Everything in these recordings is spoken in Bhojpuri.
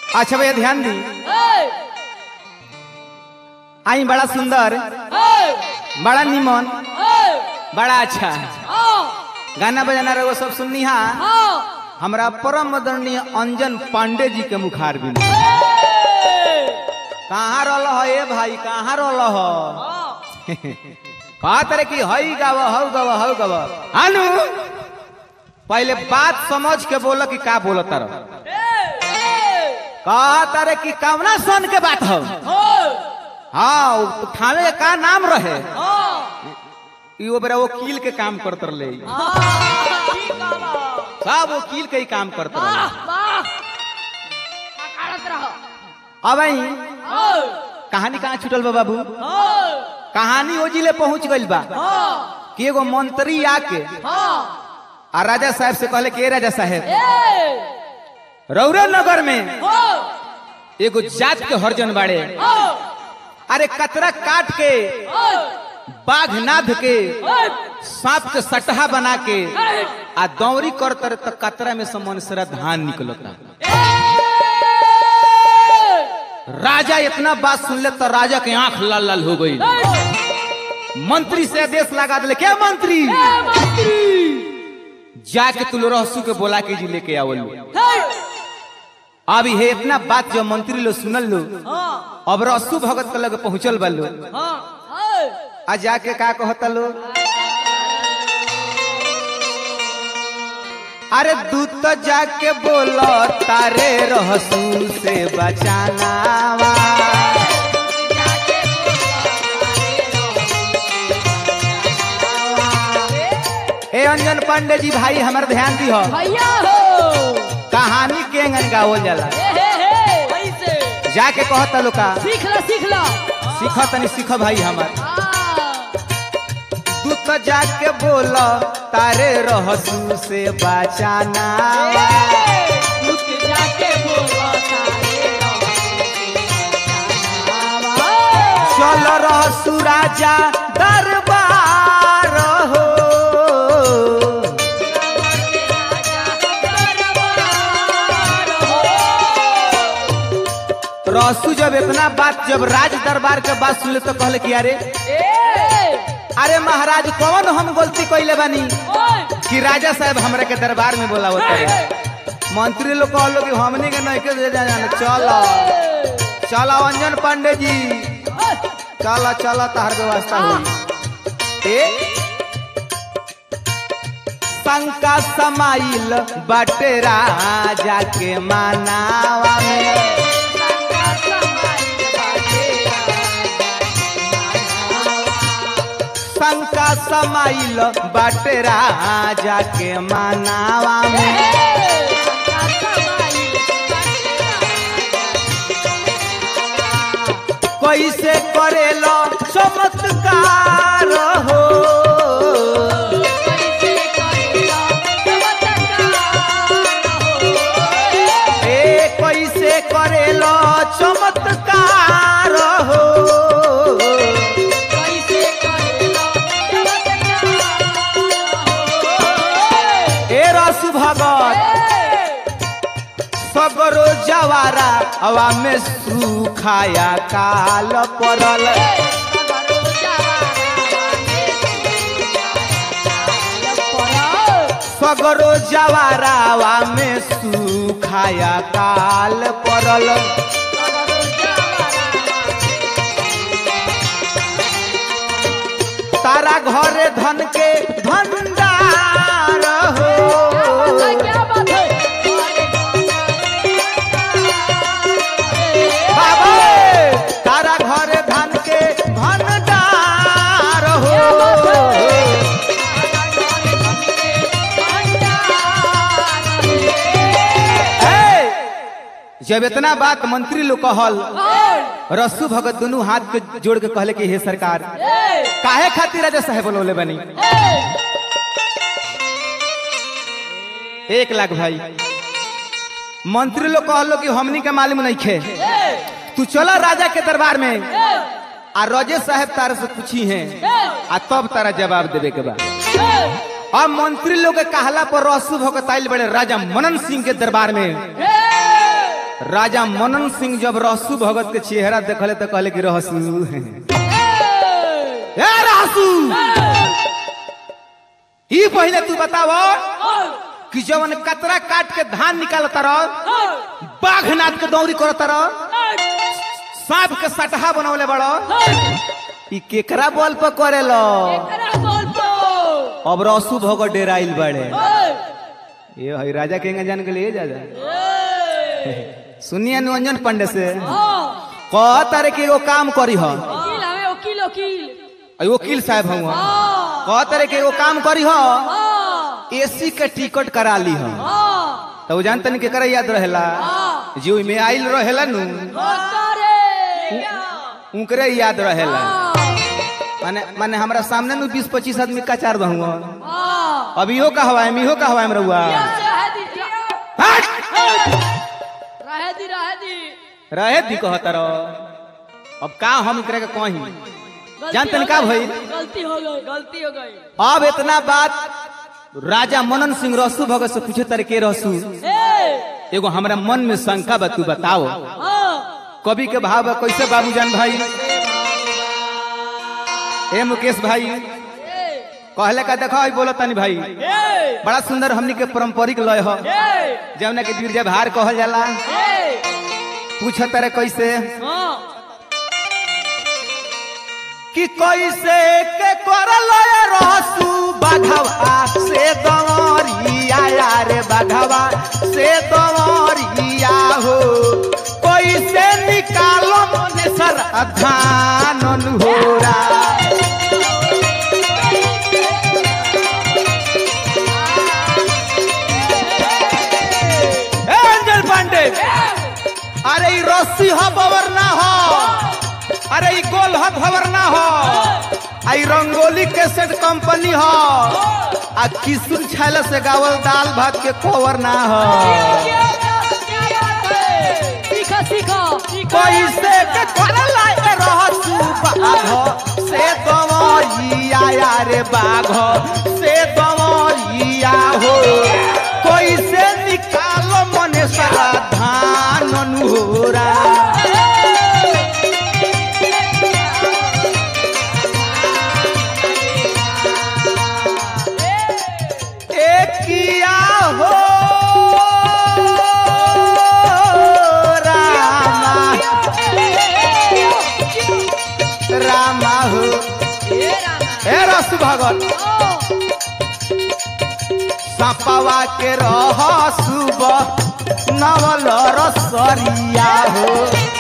अच्छा भैया ध्यान दी आई बड़ा सुंदर बड़ा निमन बड़ा अच्छा गाना बजाना रहो सब सुननी हा हमरा परम आदरणीय अंजन पांडे जी के मुखार भी कहाँ रल ए भाई कहाँ रल कहा तरह की हई गाव हऊ गव हऊ गव अनु पहले बात समझ के बोल कि का बोल तर कहा तरह की कवना सन के बात हो हाँ उ थाने के का नाम रहे ई बेरा वकील के काम करत रहे सब वकील के ही काम करत रहे अब आई कहानी कहाँ छूटल बा बाबू कहानी ओ जिले पहुंच गइल बा कि एगो मंत्री आके आ राजा साहब से कहले कि ए राजा साहब रौरा नगर में एगो जात के हरजन बाड़े अरे कतरा काट के बाघ नाध के सांप के सटहा बना के आ दौरी कर तर तो कतरा में से मनसरा धान निकलता राजा इतना बात सुन ले तो राजा के आंख लाल लाल हो गई मंत्री से आदेश लगा दिले क्या मंत्री जाके तुल रहसू के बोला के जी लेके आवल अब ये इतना बात जो मंत्री लोग सुनल लो अब रसू भगत के लगे पहुंचल बा लो आ जाके का कहता लो अरे दूत तो जाके बोलो तारे रहसू से बचाना वा। ए अंजन पांडे जी भाई हमर ध्यान दी हो भैया हो कहानी के अंगन गावल जाला ए हे हे ऐसे जाके कहता लो का सीख ला सीख ला सीख तनी सीख भाई हमर हाँ। तू तो जाके बोलो तारे रहसू से बचाना रुक जाके बोलो तारे चल रहसू राजा दरबार हो रहसू जब इतना बात जब राज दरबार के बात सुनले तो कहले कि अरे अरे महाराज कौन हम गलती कैले बानी कि राजा साहब हमरा के दरबार में बोलावत रहे मंत्री लोग कहलो कि हमनी के नहीं के दे जाना चलो चलो अंजन पांडे जी चलो चलो तहर व्यवस्था हुई ए शंका समाइल बाटे राजा के मानावा में शंका समाइल बाटे राजा के मानावा में कैसे करेलो चमत्कार हो ए कैसे करेलो चमत्कार हो ए रसु भगत सगरो जवारा हवा में सुखाया काल पड़ल सगरो जवारा हवा में सुखाया काल पड़ल तारा घरे धन के भंडार हो क्या बात है बाबा तारा घरे धन के भंडार हो ए, जब इतना बात मंत्री लोग कहल रसू भगत दोनों हाथ के जोड़ के कहले कि हे सरकार काहे खातिर राजा साहेब बोलौले बनी एक लाख भाई मंत्री लोग कहलो कि हमनी के मालूम नहीं खे तू चला राजा के दरबार में आ रजे साहब तारा से पूछी है आ तब तारा जवाब देवे के बाद अब मंत्री लोग के कहला पर रसू भगत आइल बड़े राजा मनन सिंह के दरबार में राजा मनन सिंह जब रहसु भगत के चेहरा देखले तो कहले कि रहसु ए रहसु ई पहले तू बताव कि जवन कतरा काट के धान निकालता रह बाघ नाद के दौरी करता रह सांप के सटहा बनवले बड़ो ई केकरा बल पर करेलो अब रसू भगत डेराइल बड़े ये हई राजा के जान के लिए जा जा सुनिए निरंजन पंडे से कह तारे के एगो काम करी ह वकील हवे वकील वकील अई वकील साहब हुआ कह तारे के एगो काम करी ह एसी के टिकट करा ली ह तो वो जानते नहीं केकरा याद रहेला जो में आइल रहेला नु उनकरे याद रहेला माने माने हमरा सामने नु 20 25 आदमी का चार बहुआ अब इहो का हवा है इहो का हवा है रहुआ हट! रहे दी रहे दी रहे दी कहता रहो अब का हम करे के कहीं गलती जानते हो नहीं का गई, भई गलती हो गई गलती हो गई अब इतना बात राजा मनन सिंह रसू भगत से पूछे तारे के रसू ए एगो हमरा मन में शंका बा तू बताओ हाँ कवि के भाव बा कैसे बाबूजान भाई ए मुकेश भाई ए कहले का देखो आई बोलो तनी भाई ए बड़ा सुंदर हमनी के पारंपरिक लय हो ए जौना के गिरजा भार कहल जाला ए पूछ तारे कैसे हाँ कि कैसे के करल रहसू बाघवा से दवरिया रे बाघवा से दवरिया हो कैसे निकालो मने सर धान होरा ए अंजल पांडे अरे ई रस्सी हो बवर ना हो अरे ई गोल हो भवर ना हो आई रंगोली कैसेट कंपनी हो आ किशुन छैल से गावल दाल भात के कवर ना हो सीखो सीखो कैसे के करल ए रहसू बाघ से दवरिया रे बाघ से दवरिया हो कैसे निकालो मने सारा धान अनुहोरा एकिया हो रामा रामा हो ए रस भगत सपवा के रह सुब नवल रसरिया हो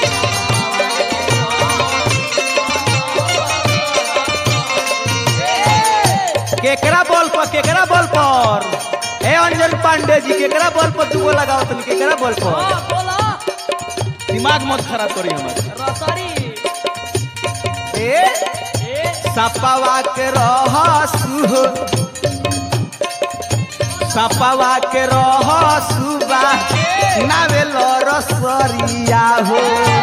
केकरा बॉल पर केकरा बॉल पर ए अंजन पांडे जी केकरा बॉल पर दुगो लगाओ तुम केकरा बॉल पर दिमाग मत खराब करी हमारे ए सपवा के रह सुह सपवा के रह सुबा नावेल रसरिया हो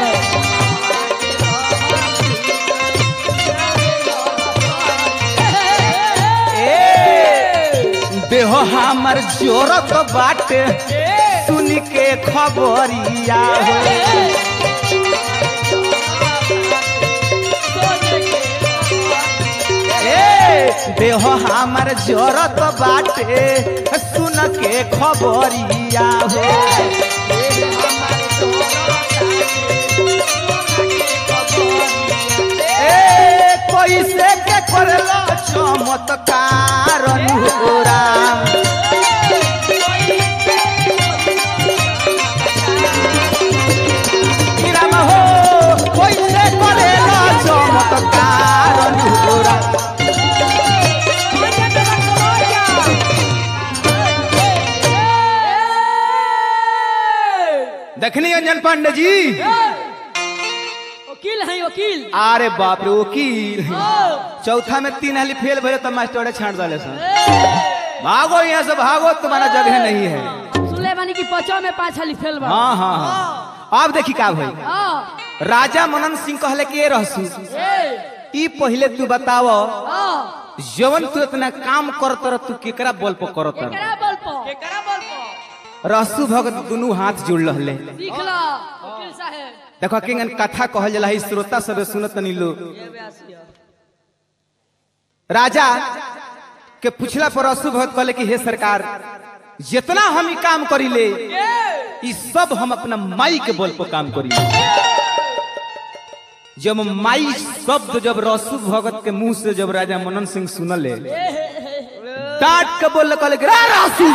ए देह हमर जोरत बाटे सुन के खबरिया हो ए देह हमर जोरत बाटे सुन के खबरिया हो ए कैसे के करलो चमत्कार अनुरा राम हो कैसे करेलो चमत्कार अनुरा देखनी अंजन पांडे जी वकील है वकील अरे बाप रे वकील ओ, चौथा में तीन हाली फेल भरे तो मास्टर छाट डाले सर ए, भागो यहाँ से भागो तुम्हारा जगह नहीं है सुनले बानी की पचो में पाँच हाली फेल बा हाँ हाँ हाँ अब देखी का भाई हाँ, राजा मनन सिंह कहले के रहसू ए, ई पहले तू बताव हाँ, जवन तू इतना काम करत रह तू केकरा बल पर करत रह केकरा बल पर केकरा बल पर रसू भगत दुनू हाथ जुड़ रहले सीख लो वकील साहब देखो किंगन कथा कहल जला है श्रोता सब सुनत नी लोग राजा के पूछला पर रसू भगत कहले कि हे सरकार जितना हम ई काम करीले ई सब हम अपना माई के बल पर काम करी जब माई शब्द जब रसू भगत के मुंह से जब राजा मनन सिंह सुनले डांट के बोल कहले कि, रा रसू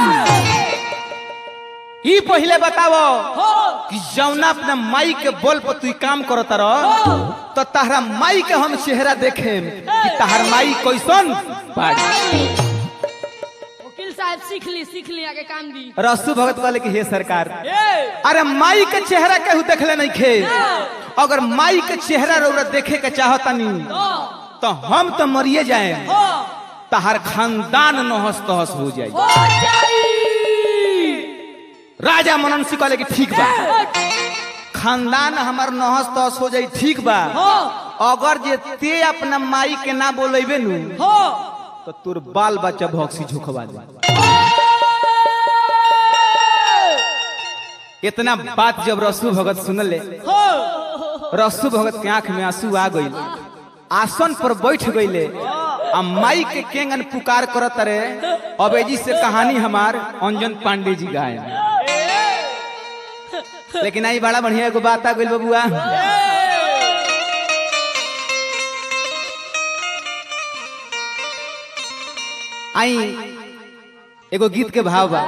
ई पहले बतावो कि जौना अपना माई के बोल पर तू ई काम करत रह तो तहरा माई के हम चेहरा देखे कि तहर माई कैसन बाड़ी वकील साहब सीख ली सीख ली आगे काम दी रसू भगत कहले कि हे सरकार अरे माई के चेहरा केहू देखले नहीं खे अगर माई के चेहरा रौरा देखे के चाहतनी तो हम तो मरिए जाए तहर खानदान नहस तहस हो जाए हो जाई राजा मनन सिंह कहले कि ठीक बा खानदान हमार नहस तहस हो जाई ठीक बा अगर जे ते अपना माई के ना बोलेबे नु तो तोर बाल बच्चा भौक्सी झोंकवा दे इतना बात जब रसू भगत सुनले रसू भगत के आंख में आंसू आ गई आसन पर बैठ गईले आ माई के केंगन पुकार करत रे अबेजी से कहानी हमार अंजन पांडे जी गाए लेकिन आई बड़ा बढ़िया एगो बात आ गई बबुआ आई एगो गीत के भाव बा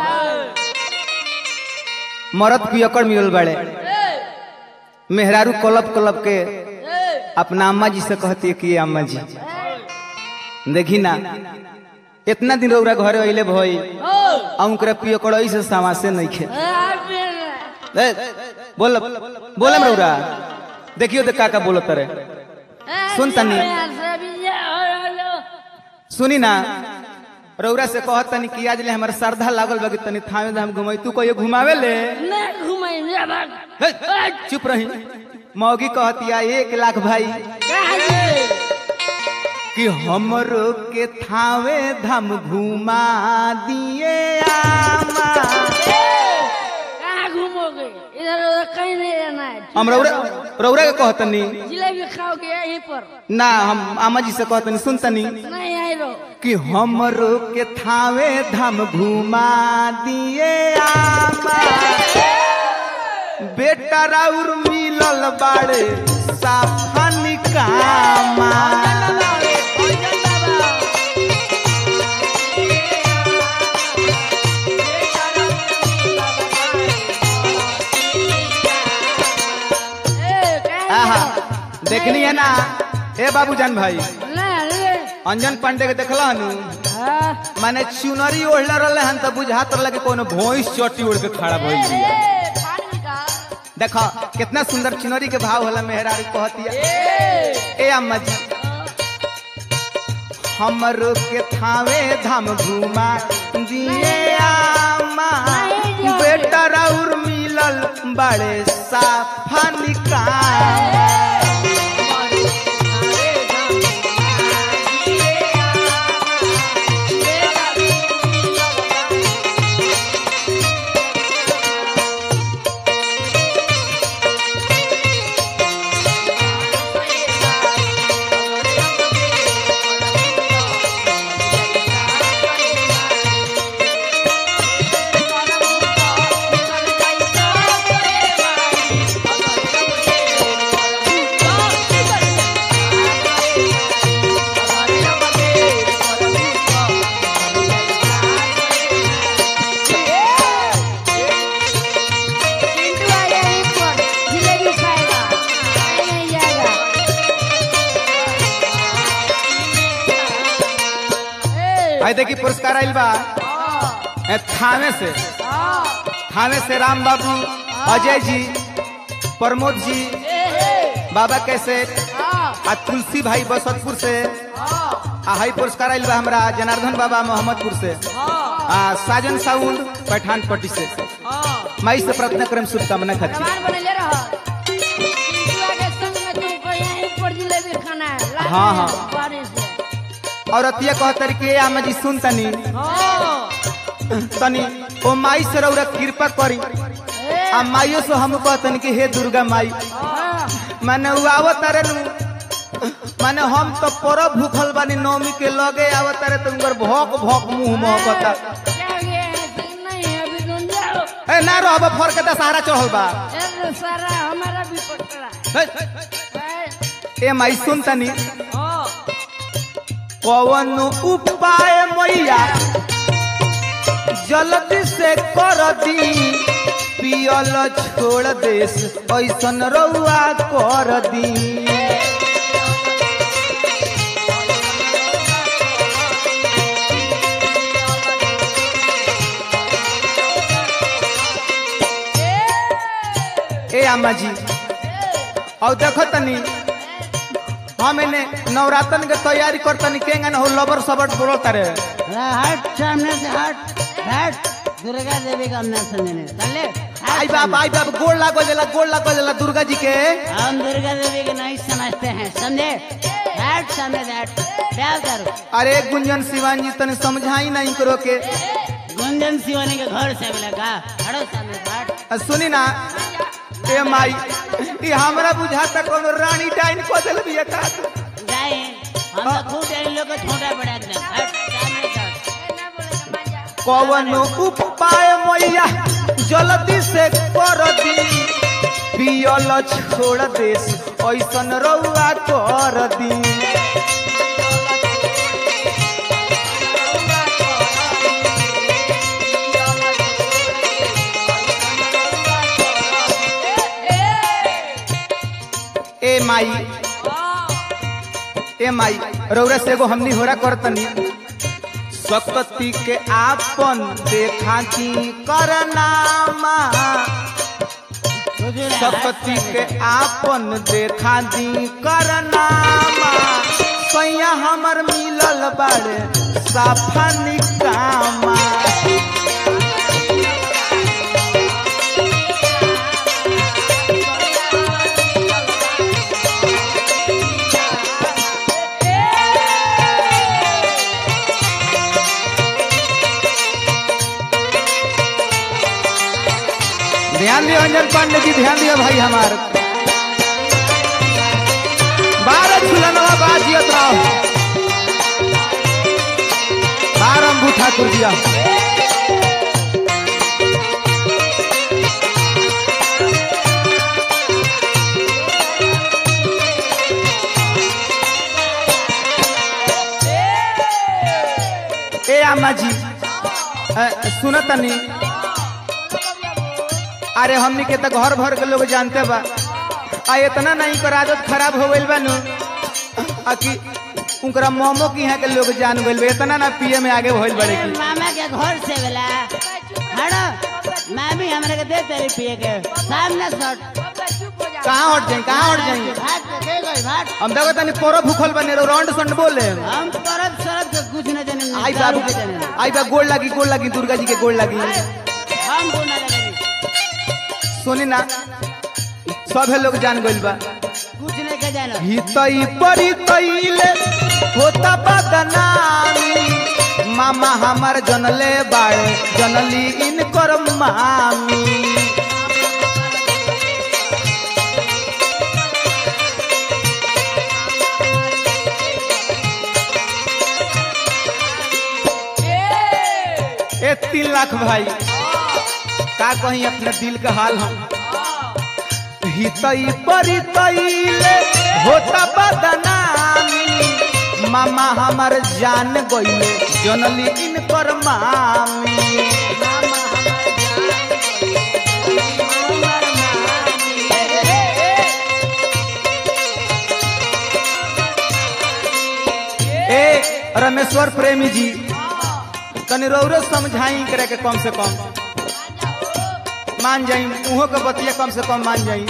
मरद पियकड़ मिलल बड़े मेहरारू कलब कलब के अपना अम्मा जी से कहती है कि अम्मा जी देखी ना इतना दिन रौरा घरे अइले भई आ उनकरा पियकड़ ऐसे समासे नहीं खे ए, बोल बोलम रौरा देखियो देख काका बोलत रे सुन तनी सुनी ना रौरा से कहत तनी कि आज ले हमर श्रद्धा लागल बा कि तनी थामे धाम घुमाई तू कहियो घुमावे ले हे, चुप रही मौगी कहतिया एक लाख भाई कि हमरो के थावे धाम घुमा दिए आमा कहाँ घूमोगे इधर उधर कहीं नहीं रहना है हम रौरा रौरा के कहतनी जिलेबी खाओगे यहीं पर ना हम आमा जी से कहतनी सुनतनी नहीं आई रहो कि हमरो के थावे धाम घुमा दिए आमा बेटा राउर मिलल बाड़े साफन कामा ए, कहाँ आहा गए? देखनी है ना ए बाबूजान भाई ले, ले। अंजन पांडे के देखला हनु हाँ। माने चुनरी ओढ़ले रहले हन त बुझात रहले कि कोनो भोइस चोटी ओढ़ के खड़ा भइल ए, बिया ए, पानी निकाल। देखो कितना सुंदर चुनरी के भाव होला मेहरारू कहतिया ए, ए अम्मा जी हमरो के थावे धाम घुमा दिए आमा नहीं जाओगे। बेटा राउर मिलल बड़े साफा निकाल चिंटू आ गया यहीं पर, जिलेबी खाएगा कहीं नहीं जाएगा ए, आई देखी पुरस्कार आइल बा हाँ, ए, थाने से हाँ, थाने से राम बाबू अजय जी प्रमोद जी ए, ए, बाबा कैसे हाँ, आ तुलसी भाई बसतपुर से हाँ, आ हाई पुरस्कार आइल बा हमरा जनार्दन बाबा मोहम्मदपुर से हाँ, आ साजन साउंड पठान पट्टी से हाँ। माई से प्रार्थना करम शुभकामना खाती भगवान बने ले रहा चिंटू आ के संग में तुमको यहीं पर जिलेबी खाना है लाल हाँ, में, हाँ। बारिश से और अतिया कहतर के आमा जी सुन तनी हाँ, तनी ओ माई से रौरा कृपा करी ए, आ माइयो से हम कहतन कि हे दुर्गा माई हाँ, माने उ आवत तारे नु माने हम तो परब भूखल बानी नवमी के लगे आवत तारे तो उनकर भौक भौक मुंह महकता क्या ये ऐसे नहीं है अभी तुम जाओ ए ना रहब फर के दशहरा चढ़ल बा ए, सारा हमारा भी पकड़ा हे, ए, ए माई सुन तनी हाँ, कवन उपाय मैया जल्दी से कर दी पियल छोड़ देस ऐसन रउआ कर दी ए अम्मा जी और देखो तनी हम इने नवरात्रन के तैयारी करतनी केंगन हो लबर सबट बोलो तारे हट सामने से हट हट दुर्गा देवी का नाम समझने चले आई बाप आई बाप गोड़ लागो जला गोड़ लागो जला दुर्गा जी के हम दुर्गा देवी को नहीं समझते हैं समझे हट सामने से हट क्या करो अरे गुंजन शिवान जी तने समझाई नहीं करो के गुंजन सिवानी के घर से मिला का हटो सामने से हट आ, सुनी ना ए माई ई हमरा बुझाता कोनो रानी टाइन को देल बिया का जाए हम तो खूब इन लोग को छोटा बड़ा एकदम हट सामने से हट ए, ना बोलेगा माजा कवन उपाय मैया जल्दी से कर दी पियल छोड़ देस ऐसन रउआ कर दी ए माई ए माई रौरा से एगो हमनी होरा करतनी सकती के आपन देखा की करनामा हुजूर, हट सकती सामने के से। आपन देखा दी करनामा सैया हमर मिलल बाड़े साफा निकामा ध्यान दियो अंजन पांडे जी ध्यान दियो भाई हमार बारह झूलनवा बाजियत रहो बारह अंबू ठाकुर जिया ए अम्मा जी अ, सुनतनी अरे हमनी के तो घर भर के लोग जानते बा आ इतना नहीं कर आदत खराब हो गइल बा नु आ कि उनकरा मोमो की यहाँ के लोग जान गइल बा इतना ना पिए में आगे भइल बड़े ए, की मामा के घर से मिला हटो मामी हमरे के दे तेरी पिए के सामने से हट कहाँ हट जाई कहाँ हट जाई भाग के गई भाग हम देखो तनी पोरो भूखल बने रहो रौंड संड बोले हम तरफ सरफ के कुछ न जाने आई दारू बाबू के जाने आई बा गोड़ लगी गोड़ लगी दुर्गा जी के गोड़ लगी हम बोलना लगे सुनी ना सभे लोग जान गइल बा कुछ नहीं के जानो हितई परी तैले होता बदनामी मामा हमार जनले बाड़े जनली इनकर मामी ए तीन लाख भाई का कहीं अपने दिल का हाल हम हितई परी तैले होता बदनामी मामा हमार जान गइले जनली इनकर मामी ए रमेश्वर प्रेमी जी तनी रौरो समझाई करे के कम से कम मान जाई उहो के बतिया कम से कम मान जाई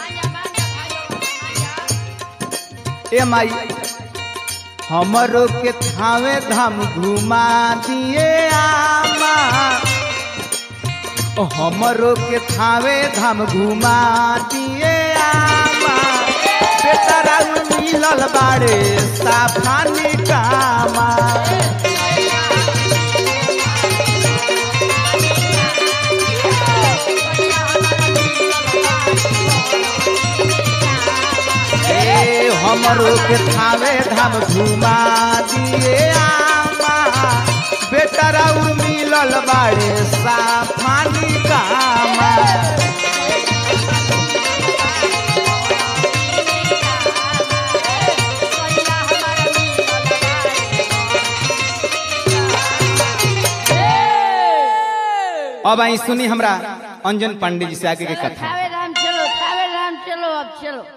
ए माई हमरो के थावे धाम घुमा दिए आमा ओ हमरो के थावे धाम घुमा दिए आमा बेटा राउ मिलल बाड़े साफानी कामा हमरो के थावे धाम घुमा दिए आमा बेटा राउर मिलल बाड़े साफानी कामा अब आई सुनी हमरा अंजन पांडे जी से आगे के कथा थावे राम चलो थावे राम चलो अब चलो